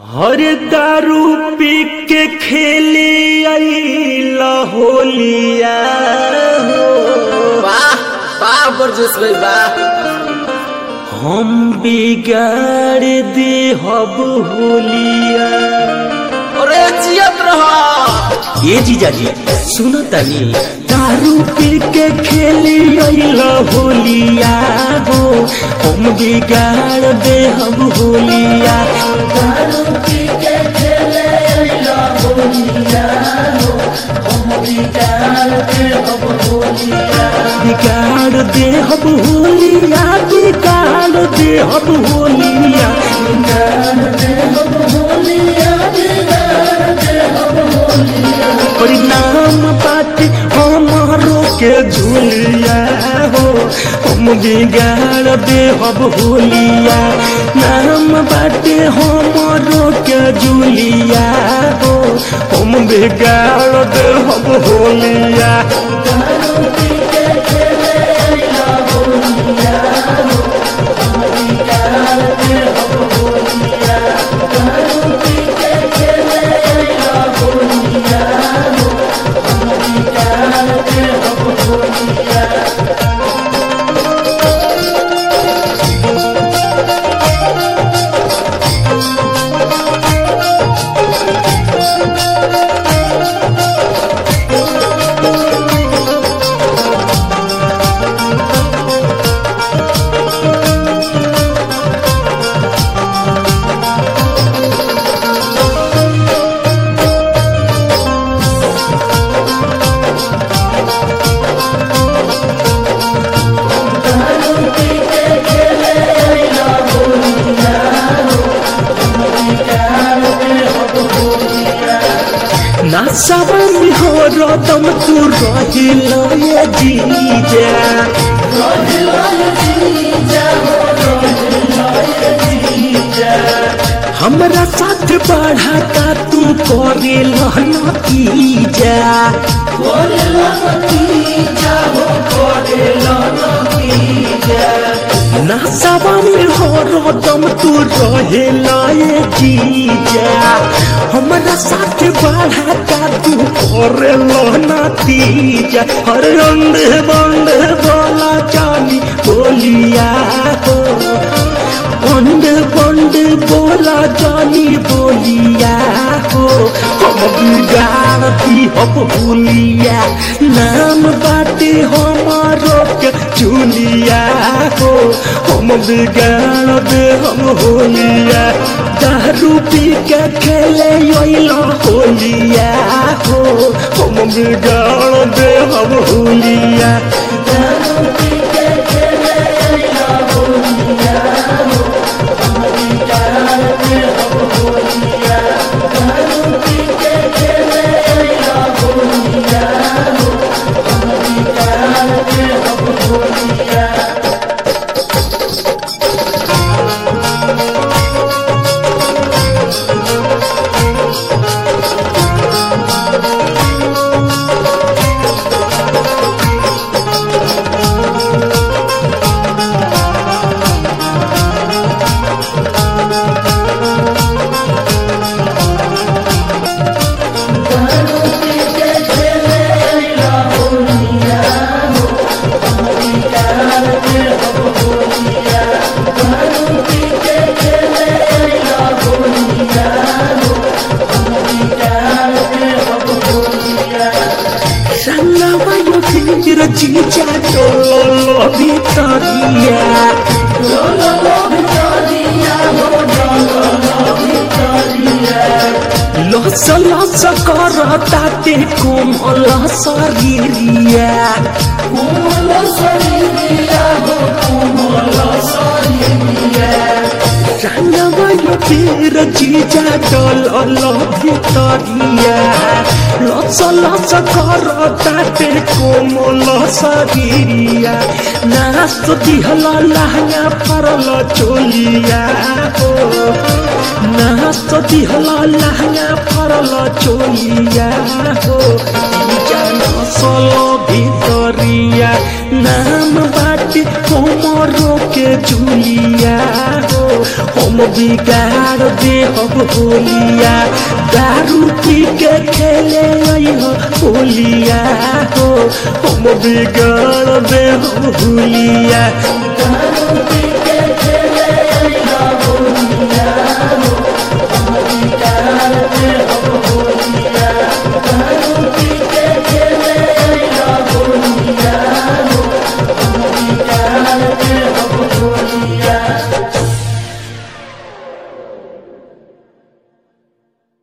हर दारू पी के खेले अइला होलिया हो वाह वाह बरजस भाई वाह हम बिगाड़ दे हब होलिया अरे जियत रहो ये जीजा जी सुनो तनी दारू पी के खेले अइला होलिया हो हम बिगाड़ दे हम होलिया दारू पी के खेले अइला होलिया हो हम बिगाड़ दे हम होलिया बिगाड़ दे हम होलिया बिगाड़ दे हम होलिया बिगाड़ दे हम होलिया बिगाड़ दे हम होलिया परिणाम बाटे हमारो के झूलिया हो हम बिगाड़ दे हम होलिया नाम बाटे हमारो के झूलिया हो हम बिगाड़ दे हम होलिया ना सबन हो रदम तू रहिलो ये जीजा हमरा साथ बढ़ा का तू करे नतीजा ना सवाल हो रदम तू रहे लाए जीजा हमरा साथ बढ़ा का तू करे नतीजा हर रंग बंद बोला जानी बोलिया हो बंद बंद बोला जानी बोलिया हो हम बिगाड़ दी हम भूलिया नाम बाटे हमारो के चुलिया हो हम बिगाड़ दे हम होलिया दारू पी के खेले अइला होलिया हो हम बिगाड़ दे हम होलिया दारू पी के खेले अइला होलिया Sangawa yo fingira chicha Lolo Victoria Lolo Victoria लस लस कर ताते कोमल शरीरिया कोमल शरीरिया हो कोमल शरीरिया रंगवा यो तेर जीजा डल भितरिया लस लस कर ताते कोमल शरीरिया नाच दिहल लहंगा परल चोलिया हो नाच दिहल लहंगा फाड़ल चोलिया हो जाना सोलो भितरिया नाम बाटे हमरो के जुलिया हो हम बिगाड़ दे हम होलिया दारू पी के खेले हो होलिया हो हम बिगाड़ दे हम होलिया दारू पी के खेले हो